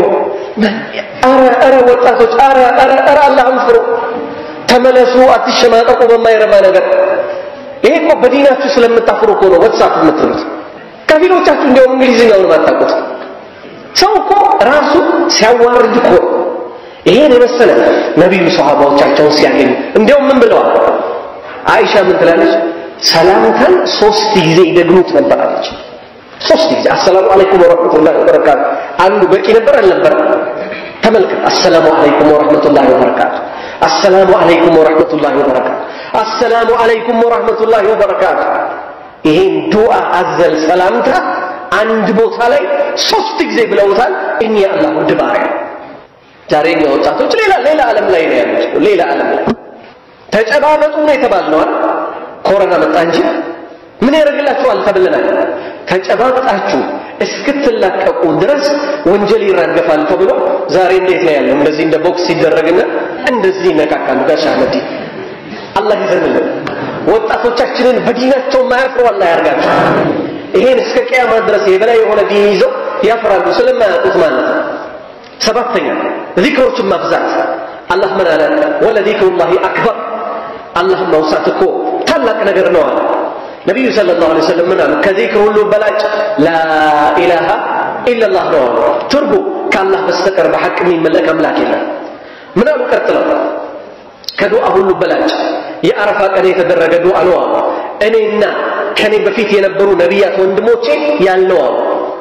S2: አረ አረ ወጣቶች አረ አረ አረ አላህን ፍሩ፣ ተመለሱ፣ አትሸማቀቁ በማይረባ ነገር። ይሄ እኮ በዲናችሁ ስለምታፍሩ እኮ ነው ወትሳፕ የምትሉት። ከፊሎቻችሁ እንዲያውም እንግሊዝኛውን አታውቁት። ሰው እኮ ራሱ ሲያዋርድ እኮ ይሄን የመሰለ ነቢዩ ሰሃባዎቻቸውን ሲያገኙ እንዲያውም ምን ብለዋል? አይሻ ምን ትላለች? ሰላምታን ሶስት ጊዜ ይደግሙት ነበር አለች። ሶስት ጊዜ አሰላሙ አለይኩም ወረሕመቱላሂ ወበረካቱ። አንዱ በቂ ነበር አልነበረ? ተመልከት። አሰላሙ አለይኩም ወረሕመቱላሂ ወበረካቱ፣ አሰላሙ አለይኩም ወረሕመቱላሂ ወበረካቱ፣ አሰላሙ አለይኩም ወረሕመቱላሂ ወበረካቱ። ይሄን ዱዓ አዘል ሰላምታ አንድ ቦታ ላይ ሶስት ጊዜ ብለውታል። እኛ አላህ ውድ ባሪያ ዛሬ እኛ ወጣቶች ሌላ ሌላ ዓለም ላይ ነው ያሉት። ሌላ ዓለም ላይ ተጨባበጡ ነው የተባልነው አይደል? ኮሮና መጣ እንጂ ምን ያደርግላችኋል ተብለናል። ተጨባብጣችሁ እስክትላቀቁ ድረስ ወንጀል ይራገፋል ተብሎ ዛሬ እንዴት ነው ያለው? እንደዚህ እንደ ቦክስ ሲደረግና እንደዚህ ይነካካሉ። ጋሻ መዲ አላህ ይዘንልን። ወጣቶቻችንን በዲናቸው ማያፍሩ አላህ ያርጋቸው። ይሄን እስከ ቅያማ ድረስ የበላይ የሆነ ዲን ይዘው ያፍራሉ ስለማያውቁት ማለት ነው። ሰባተኛ ዚክሮችን ማብዛት። አላህ ምን አለ? ወለዚክሩላሂ አክበር አላህን ማውሳት እኮ ታላቅ ነገር ነው አለ ነቢዩ ሰለላሁ ዐለይሂ ወሰለም ምን አሉ? ከዚክር ሁሉ በላጭ ላኢላሃ ኢለላህ ነው አሉ። ትርጉ ከአላህ በስተቀር በሐቅ የሚመለክ አምላክ የለም። ምን አሉ ቀጥለው? ከዱዓ ሁሉ በላጭ የአረፋ ቀን የተደረገ ዱዓ ነው አሉ። እኔና ከኔ በፊት የነበሩ ነቢያት ወንድሞቼ ያልነው አሉ።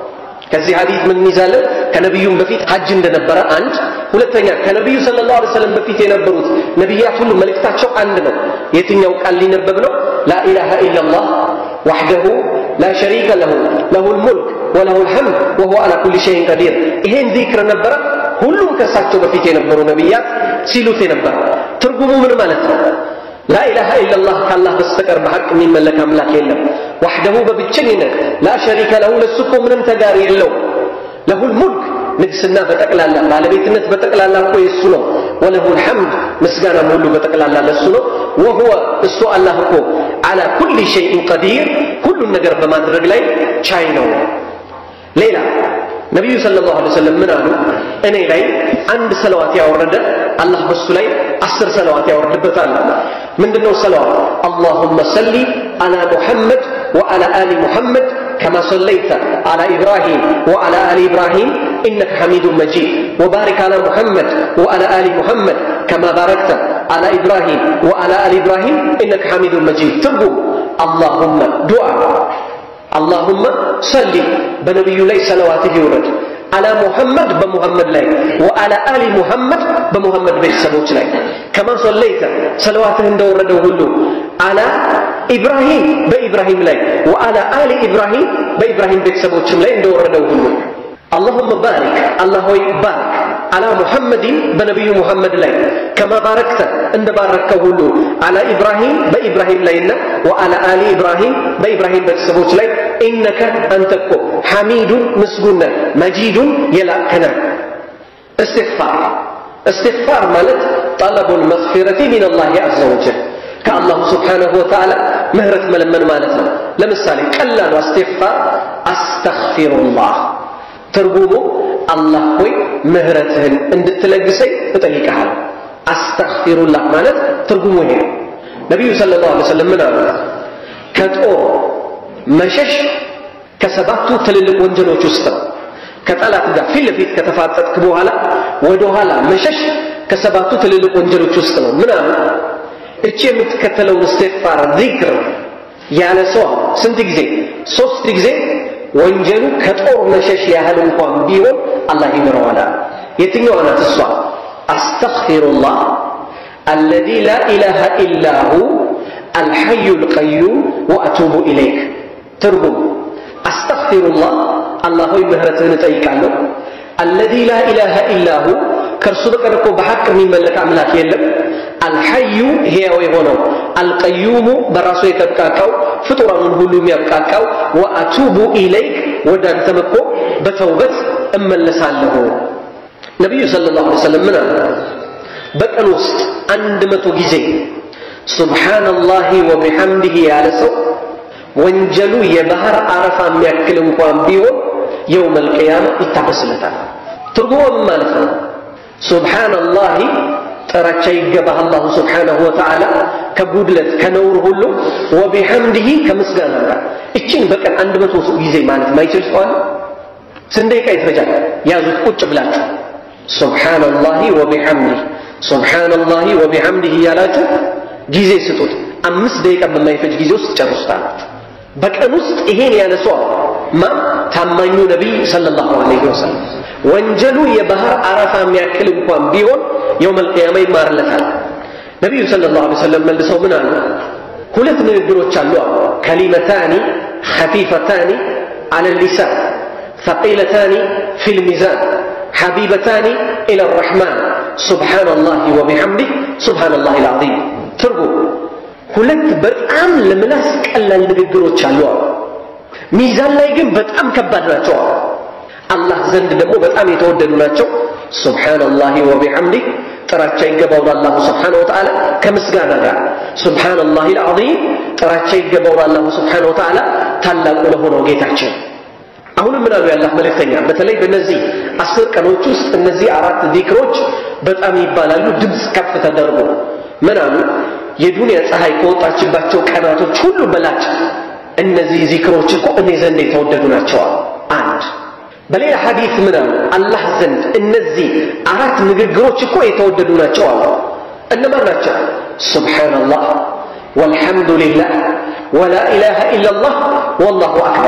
S2: ከዚህ ሐዲስ ምን እንይዛለን? ከነቢዩም በፊት ሐጅ እንደነበረ አንድ። ሁለተኛ ከነቢዩ ሰለላሁ ዐለይሂ ወሰለም በፊት የነበሩት ነቢያት ሁሉ መልእክታቸው አንድ ነው። የትኛው ቃል ሊነበብ ነው? ላኢላሃ ኢላላህ ወሕደሁ ላ ሸሪከ ለሁ ለሁል ሙልክ ወለሁል ሐምድ ወሁወ ዐላ ኩሊ ሸይን ቀዲር። ይሄን ዚክር ነበረ ሁሉም ከእሳቸው በፊት የነበሩ ነቢያት ሲሉት የነበረ። ትርጉሙ ምን ማለት ነው? ላኢላሃ ኢላላህ ከአላህ በስተቀር በሐቅ የሚመለክ አምላክ የለም። ዋሕደሁ በብቸኝነት ላ ሸሪከ ለሁ ለሱ እኮ ምንም ተጋሪ የለው። ለሁል ሙልክ ንግስና በጠቅላላ ባለቤትነት በጠቅላላ እኮ የእሱ ነው። ወለሁል ሐምድ ምስጋናም ሁሉ በጠቅላላ ለሱ ነው። ወሁወ እሱ አላህ እኮ ዓላ ኩሊ ሸይኢን ቀዲር ሁሉን ነገር በማድረግ ላይ ቻይ ነው። ሌላ ነቢዩ ሰለላሁ ዐለይሂ ወሰለም ምን አሉ? እኔ ላይ አንድ ሰለዋት ያወረደ አላህ በሱ ላይ አስር ሰለዋት ያወርድበታል። ምንድነው ሰለዋት? አላሁመ ሰሊ አላ ሙሐመድ ወአላ አሊ ሙሐመድ ከማ ሰለይተ አላ ኢብራሂም ወአላ አሊ ኢብራሂም ኢነከ ሐሚዱን መጂድ ወባሪክ አላ ሙሐመድ ወአላ አሊ ሙሐመድ ከማ ባረክተ አላ ኢብራሂም ወአላ አሊ ኢብራሂም ኢነከ ሐሚዱን መጂድ። ትርጉም አላሁመ ዱዓ አላሁመ ሰሊ በነቢዩ ላይ ሰለዋትህ ይውረድ አላ ሙሐመድ በሙሐመድ ላይ ወአላ አሊ ሙሐመድ በሙሐመድ ቤተሰቦች ላይ ከማ ሰለይተ ሰለዋትህ እንደወረደው ሁሉ አላ ኢብራሂም በኢብራሂም ላይ ወአላ አሊ ኢብራሂም በኢብራሂም ቤተሰቦችም ላይ እንደወረደው ሁሉ አላሁመ ባሪክ አላህ ሆይ ባርክ አላ ሙሐመድን በነቢዩ ሙሐመድ ላይ ከማ ባረክተ እንደ ባረከው ሁሉ አላ ኢብራሂም በኢብራሂም ላይና ወአላ አሊ ኢብራሂም በኢብራሂም ቤተሰቦች ላይ ኢነከ አንተ እኮ ሐሚዱን ምስጉነ መጂዱን የላከነ እስትግፋር እስትግፋር ማለት ጠለቡል መግፊረቲ ሚን አላህ ዐዘ ወጀል ከአላሁ ስብሓነሁ ወተዓላ ምህረት መለመን ማለት ነው። ለምሳሌ ቀላሉ እስትግፋር አስተግፊሩላህ ትርጉሙ አላህ ሆይ ምህረትህን እንድትለግሰኝ እጠይቅሃለሁ። አስተግፊሩላህ ማለት ትርጉሙ ይሄ ነው። ነቢዩ ሰለላሁ ዐለይሂ ወሰለም ምን አሉ? ከጦር መሸሽ ከሰባቱ ትልልቅ ወንጀሎች ውስጥ ነው። ከጠላት ጋር ፊት ለፊት ከተፋጠጥክ በኋላ ወደ ኋላ መሸሽ ከሰባቱ ትልልቅ ወንጀሎች ውስጥ ነው። ምን አሉ? እቺ የምትከተለውን እስትግፋር ዚክር ያለ ሰው ስንት ጊዜ? ሶስት ጊዜ ወንጀሉ ከጦር መሸሽ ያህል እንኳን ቢሆን አላህ ይምረዋል። የትኛዋ ናት እሷ? አስተግፊሩላህ አለዚ ላ ኢላሃ ኢላሁ አልሐዩ ልቀዩም ወአቱቡ ኢለይክ። ትርጉም አስተግፊሩላህ አላህ ሆይ ምህረትህን እጠይቃለሁ። አለዚ ላ ኢላሃ ኢላሁ ከእርሱ በቀር እኮ በሐቅ የሚመለክ አምላክ የለም። አልሐዩ ሕያው የሆነው አልቀዩሙ በራሱ የተብቃቃው ፍጡራኑን ሁሉ የሚያብቃቃው ወአቱቡ ኢለይክ ወደ አንተም እኮ በተውበት እመለሳለሁ። ነቢዩ ሰለላሁ ዐለይሂ ወሰለም ምን አሉ? በቀን ውስጥ አንድ መቶ ጊዜ ሱብሓነላሂ ወቢሐምዲሂ ያለ ሰው ወንጀሉ የባህር አረፋ የሚያክል እንኳን ቢሆን የውመል ቂያማ ይታበስለታል። ትርጉሙ ምን ማለት ነው? ሱብሓነላሂ ጥራቻ ይገባህ አላሁ ስብሓነሁ ወተዓላ ከጉድለት ከነውር ሁሉ ወቢሐምድሂ ከምስጋና ጋር እችን በቀን አንድ መቶ ጊዜ ማለት ማይችል ሰው አለ? ስንት ደቂቃ ይፈጃል? ያዙት ቁጭ ብላችሁ ሱብሓነላሂ ወቢሐምድህ ሱብሓነላሂ ወቢሐምድህ እያላችሁ ጊዜ ስጡት። አምስት ደቂቃ በማይፈጅ ጊዜ ውስጥ ጨርሱታላችሁ። በቀን ውስጥ ይሄን ያለ ሰው ማን? ታማኙ ነቢይ ሰለላሁ ዐለይሂ ወሰለም ወንጀሉ የባህር አረፋ የሚያክል እንኳን ቢሆን የውመል ቂያማ ይማርለታል። ነቢዩ ሰለላሁ ዐለይሂ ወሰለም መልሰው ምን አሉ? ሁለት ንግግሮች አሉ አሉ ከሊመታኒ ኸፊፈታኒ ዐለ ሊሳን ثقيلتان في الميزان حبيبتان إلى الرحمن سبحان الله وبحمده سبحان الله العظيم ትርጉም ሁለት በጣም ለምላስ ቀላል ንግግሮች አሉ አሉ ሚዛን ላይ ግን በጣም ከባድ ናቸው አሉ አላህ ዘንድ ደግሞ በጣም የተወደዱ ናቸው ሱብሓነላሂ ወቢሐምዲህ ጥራቻ ይገባው ለአላሁ ስብሓነሁ ወተዓላ ከምስጋና ጋር ሱብሓነላሂ አልዓዚም ጥራቻ ይገባው ለአላሁ ስብሓነሁ ወተዓላ ታላቁ ለሆነው ጌታችን አሁንም ምን አሉ የአላህ መልእክተኛ በተለይ በእነዚህ አስር ቀኖች ውስጥ እነዚህ አራት ዚክሮች በጣም ይባላሉ ድምፅ ከፍ ተደርጎ ምን አሉ የዱንያ ፀሐይ ከወጣችባቸው ቀናቶች ሁሉ በላጭ እነዚህ ዚክሮች እኮ እኔ ዘንድ የተወደዱ ናቸዋል አንድ በሌላ ሐዲስ ምን አሉ አላህ ዘንድ እነዚህ አራት ንግግሮች እኮ የተወደዱ ናቸው አሉ እነማን ናቸው ሱብሓነላህ ወልሐምዱሊላህ ወላ ኢላሃ ኢላላህ ወላሁ አክበር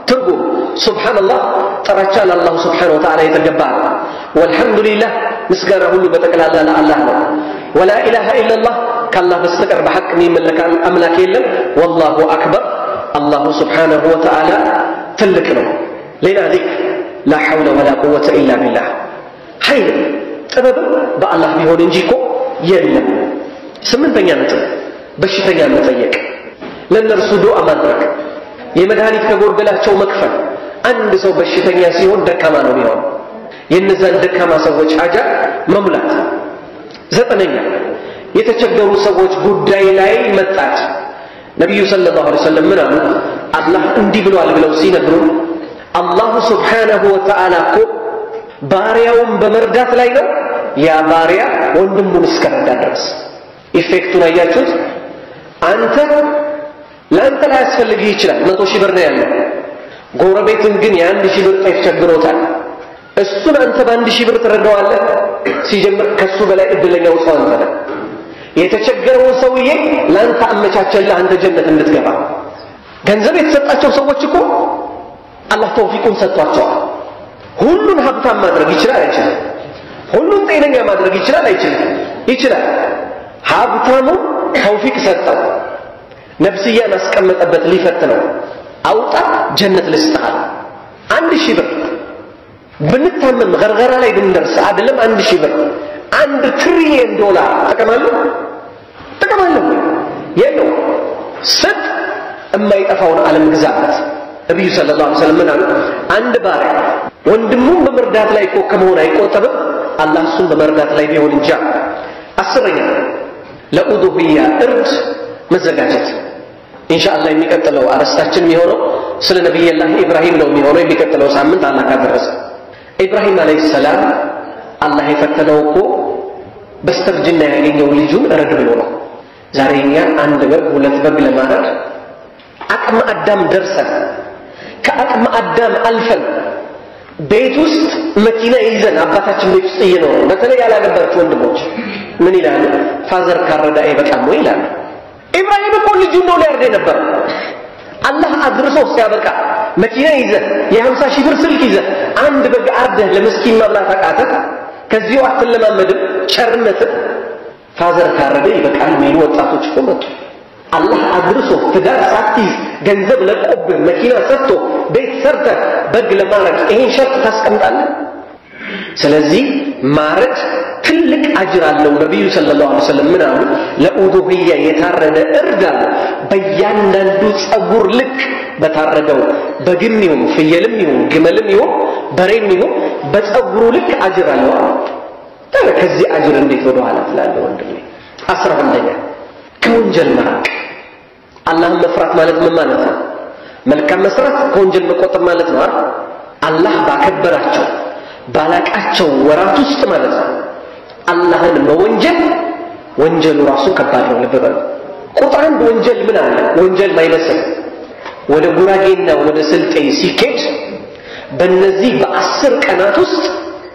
S2: ትርጉም ሱብሓነላህ ጥራቻ ለአላሁ ስብሓነሁ ወተዓላ የተገባ ነው። ወልሐምዱሊላህ ምስጋና ሁሉ በጠቅላላ ለአላህ ነው። ወላ ኢላሃ ኢለላህ ከአላህ በስተቀር በሐቅ የሚመለክ አምላክ የለም። ወላሁ አክበር አላሁ ስብሓነሁ ወተዓላ ትልቅ ነው። ሌላ ዚክር ላ ሐውለ ወላ ቁወተ ኢላ ቢላህ ኃይል ጥበብም በአላህ ቢሆን እንጂ እኮ የለም። ስምንተኛ ነጥብ በሽተኛ መጠየቅ፣ ለእነርሱ ዱዓ ማድረግ፣ የመድኃኒት ከጎደላቸው መክፈል። አንድ ሰው በሽተኛ ሲሆን ደካማ ነው የሚሆን የእነዛን ደካማ ሰዎች ሐጃ መሙላት። ዘጠነኛ የተቸገሩ ሰዎች ጉዳይ ላይ መጣት። ነቢዩ ሰለላሁ ዐለይሂ ወሰለም ምን አሉ? አላህ እንዲህ ብሏል ብለው ሲነግሩን አላሁ ስብሓነሁ ወተዓላ እኮ ባሪያውን በመርዳት ላይ ነው። ያ ባሪያ ወንድሙን እስከረዳ ድረስ ኢፌክቱን አያችሁት? አንተ ለአንተ ላይ ያስፈልግህ ይችላል። መቶ ሺህ ብር ነው ያለው። ጎረቤትን ግን የአንድ ሺህ ብር ጤፍ ቸግሮታል። እሱን አንተ በአንድ ሺህ ብር ትረዳዋለህ። ሲጀምር ከሱ በላይ እድለኛው ሰው አንተ ነህ። የተቸገረውን ሰውዬ ለአንተ አመቻቸልህ፣ አንተ ጀነት እንድትገባ። ገንዘብ የተሰጣቸው ሰዎች እኮ አላህ ተውፊቁን ሰጥቷቸዋል። ሁሉን ሀብታም ማድረግ ይችላል አይችልም? ሁሉን ጤነኛ ማድረግ ይችላል አይችልም? ይችላል። ሀብታሙ ተውፊቅ ሰጠው፣ ነፍስያን አስቀመጠበት ሊፈትነው። አውጣ ጀነት ልስጥሃል። አንድ ሺህ ብር ብንታመም ገርገራ ላይ ብንደርስ አይደለም አንድ ሺህ ብር አንድ ትሪሊየን ዶላር ጥቅማለሁ ጥቅማለሁ የለው ስጥ የማይጠፋውን ዓለም ግዛበት። ነቢዩ ሰለላሁ ዐለይሂ ወሰለም ምን አሉ? አንድ ባሪያ ወንድሙን በመርዳት ላይ እኮ ከመሆን አይቆጠብም፣ አላህ እሱን በመርዳት ላይ ቢሆን እንጃ። አስረኛ ለኡዱህያ እርድ መዘጋጀት። ኢንሻአላህ የሚቀጥለው አርዕስታችን የሚሆነው ስለ ነቢይላህ ኢብራሂም ነው የሚሆነው የሚቀጥለው ሳምንት አላህ ካደረሰ። ኢብራሂም አለይሂ ሰላም አላህ የፈተነው እኮ በስተርጅና ያገኘው ልጁን እረድ ብሎ ነው። ዛሬ እኛ አንድ በግ ሁለት በግ ለማረድ አቅመ አዳም ደርሰን ከአቅመ አዳም አልፈን ቤት ውስጥ መኪና ይዘን አባታችን ቤት ውስጥ እየኖረ በተለይ ያላገባችሁ ወንድሞች ምን ይላሉ? ፋዘር ካረዳ አይበቃም ወይ ይላሉ። ኢብራሂም እኮ ልጁ ነው ሊያርድ ነበር። አላህ አድርሶ ሲያበቃ መኪና ይዘህ የሀምሳ ሺህ ብር ስልክ ይዘህ አንድ በግ አርደህ ለምስኪን መብላት አቃተህ። ከዚሁ አትለማመድም ቸርነትህ። ፋዘር ካረደ ይበቃል የሚሉ ወጣቶች እኮ መጡ። አላህ አድርሶ ትዳር ሳትይዝ ገንዘብ ለቆብህ መኪና ሰጥቶ ቤት ሰርተህ በግ ለማረድ ይሄን ሸርጥ ታስቀምጣለህ? ስለዚህ ማረድ ትልቅ አጅር አለው። ነቢዩ ሰለላሁ ዐለይሂ ወሰለም ምን አሉ? ለኡዱህያ የታረደ እርድ አለ በእያንዳንዱ ጸጉር ልክ በታረደው በግም ይሁን ፍየልም ይሁን ግመልም ይሁን በሬም ይሁን በጸጉሩ ልክ አጅር አለው አሉ። ታዲያ ከዚህ አጅር እንዴት ወደ ኋላ ትላለህ ወንድሜ? አስራ አንደኛ ከወንጀል መራቅ። አላህን መፍራት ማለት ምን ማለት ነው? መልካም መስራት ከወንጀል መቆጠብ ማለት ነው አይደል? አላህ ባከበራቸው ባላቃቸው ወራት ውስጥ ማለት ነው አላህን መወንጀል ወንጀሉ ራሱ ከባድ ነው። ልብ በሉ። ቁጥር አንድ ወንጀል ምን አለ? ወንጀል ማይመስል ወደ ጉራጌና ወደ ስልጤ ሲኬድ በእነዚህ በአስር ቀናት ውስጥ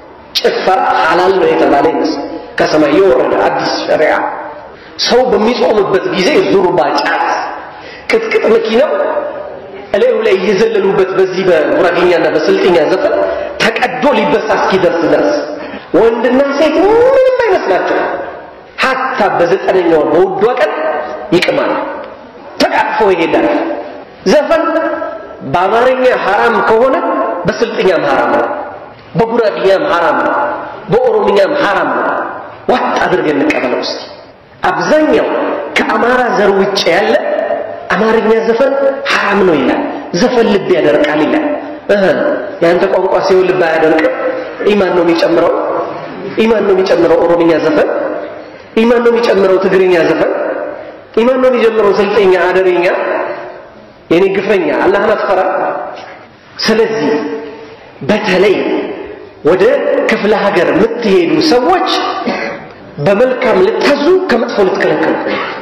S2: ጭፈራ ሐላል ነው የተባለ ይመስል ከሰማይ የወረደ አዲስ ሸሪዓ ሰው በሚጾምበት ጊዜ ዙርባ፣ ጫት፣ ቅጥቅጥ መኪናው እላዩ ላይ እየዘለሉበት በዚህ በጉራጌኛና በስልጥኛ ዘፈን ተቀዶ ሊበሳ እስኪደርስ ድረስ ወንድና ሴት ምንም አይመስላቸው። ሀታ በዘጠነኛው በውዷ ቀን ይቅማል፣ ተቃቅፎ ይሄዳል። ዘፈን በአማርኛ ሐራም ከሆነ በስልጥኛም ሐራም ነው፣ በጉራጌኛም ሐራም ነው፣ በኦሮምኛም ሐራም ነው። ዋጥ አድርገን እንቀበለው እስቲ። አብዛኛው ከአማራ ዘር ውጭ ያለ አማርኛ ዘፈን ሐራም ነው ይላል። ዘፈን ልብ ያደርቃል ይላል። እህ ያንተ ቋንቋ ሲሆን ልብ አያደርቅም። ኢማን ነው የሚጨምረው፣ ኢማን ነው የሚጨምረው ኦሮምኛ ዘፈን፣ ኢማን ነው የሚጨምረው ትግርኛ ዘፈን፣ ኢማን ነው የሚጨምረው ስልጤኛ፣ አደሬኛ። የኔ ግፈኛ አላህን አትፈራ። ስለዚህ በተለይ ወደ ክፍለ ሀገር የምትሄዱ ሰዎች በመልካም ልታዙ፣ ከመጥፎ ልትከለከሉ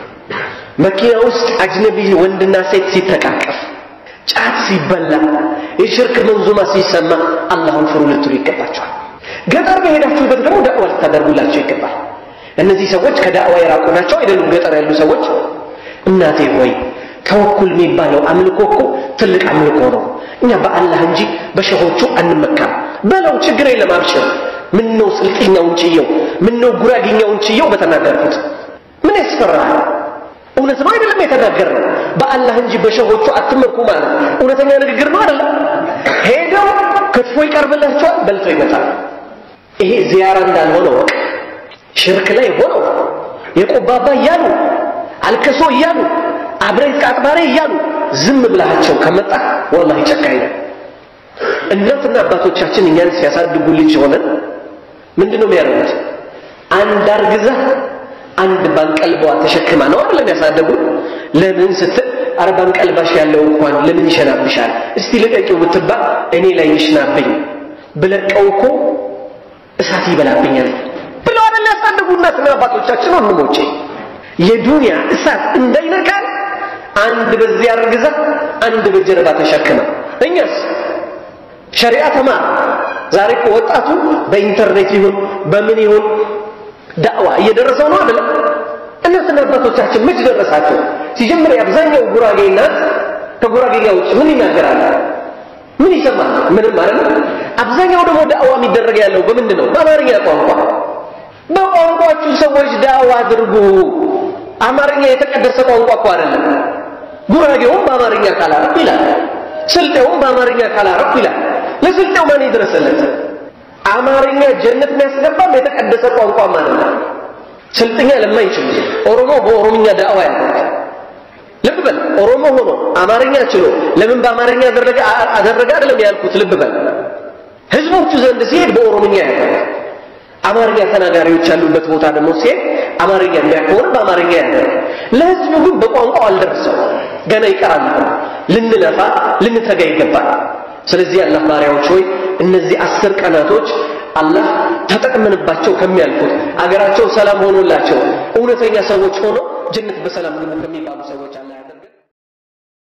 S2: መኪና ውስጥ አጅነቢ ወንድና ሴት ሲተቃቀፍ፣ ጫት ሲበላ፣ የሽርክ መንዙማ ሲሰማ አላህን ፍሩ ልትሉ ይገባቸዋል። ገጠር በሄዳችሁበት ደግሞ ዳዕዋ ልታደርጉላቸው ይገባል። እነዚህ ሰዎች ከዳዕዋ የራቁ ናቸው አይደሉም? ገጠር ያሉ ሰዎች እናቴ ሆይ ተወኩል የሚባለው አምልኮ እኮ ትልቅ አምልኮ ነው። እኛ በአላህ እንጂ በሸሆቹ አንመካም። በለው ችግር የለም አብሽር። ምን ነው ስልጥኛውን ችየው፣ ምን ነው ጉራጌኛውን ችየው በተናገርኩት ምን ያስፈራል? እውነት ነው አይደለም የተናገርነው? በአላህ እንጂ በሸሆቹ አትመኩ ማለት እውነተኛ ንግግር ነው አይደለም? ሄደው ክትፎ ይቀርብላቸዋል፣ በልተው ይመጣል። ይሄ ዚያራ እንዳልሆነ ወቅ ሽርክ ላይ ሆነው የቆባባ እያሉ አልከሶ እያሉ አብሬት ቃጥባሬ እያሉ ዝም ብላቸው ከመጣ ወላሂ ጨካኝ ነው። እናትና አባቶቻችን እኛን ሲያሳድጉ ልጅ ሆነን ምንድን ነው የሚያደርጉት? አንድ አርግዛ አንድ ባንቀልቧ ተሸክማ ነው አይደለም ያሳደጉ። ለምን ስትል አረ ባንቀልባሽ ያለው እንኳን ለምን ይሸናብሻል? እስቲ ልቀቂው ብትባል እኔ ላይ ይሽናብኝ ብለቀው እኮ እሳት ይበላብኛል ብለው አይደል ያሳደጉ እናትና አባቶቻችን ወንድሞቼ። የዱንያ እሳት እንዳይነካል አንድ በዚህ አርግዛ አንድ በጀርባ ተሸክማ እኛስ ሸሪዓ ተማር። ዛሬ እኮ ወጣቱ በኢንተርኔት ይሁን በምን ይሁን ዳዕዋ እየደረሰው ነው አይደለም? እናትና አባቶቻችን መች ደረሳቸው? ሲጀምር የአብዛኛው ጉራጌ እናት ከጉራጌኛ ውጭ ምን ይናገራል? ምን ይሰማል? ምንም ማለት ነው። አብዛኛው ደግሞ ዳዕዋ የሚደረግ ያለው በምንድን ነው? በአማርኛ ቋንቋ። በቋንቋችሁ ሰዎች ዳዕዋ አድርጉ። አማርኛ የተቀደሰ ቋንቋ እኮ አይደለም። ጉራጌውም በአማርኛ ካላረፍ ይላል፣ ስልጤውም በአማርኛ ካላረፍ ይላል። ለስልጤው ማን ይድረስለት? አማርኛ ጀነት የሚያስገባም የተቀደሰ ቋንቋ ማለት ነው። ስልጥኛ ለማይችል ኦሮሞ በኦሮምኛ ዳዕዋ ያደርግ ልብ በል ኦሮሞ ሆኖ አማርኛ ችሎ ለምን በአማርኛ አደረገ አደረገ አይደለም ያልኩት። ልብ በል ህዝቦቹ ዘንድ ሲሄድ በኦሮምኛ ያደርግ አማርኛ ተናጋሪዎች ያሉበት ቦታ ደግሞ ሲሄድ አማርኛ የሚያከሆነ በአማርኛ ያደርግ። ለህዝቡ ግን በቋንቋው አልደረሰው ገና ይቀራል። ልንለፋ ልንተጋ ይገባል። ስለዚህ አላህ ባሪያዎች ሆይ እነዚህ አስር ቀናቶች አላህ ተጠቅመንባቸው ከሚያልፉት አገራቸው ሰላም ሆኖላቸው እውነተኛ ሰዎች ሆነው ጀነት በሰላም ከሚባሉ ሰዎች አላህ ያደርገን።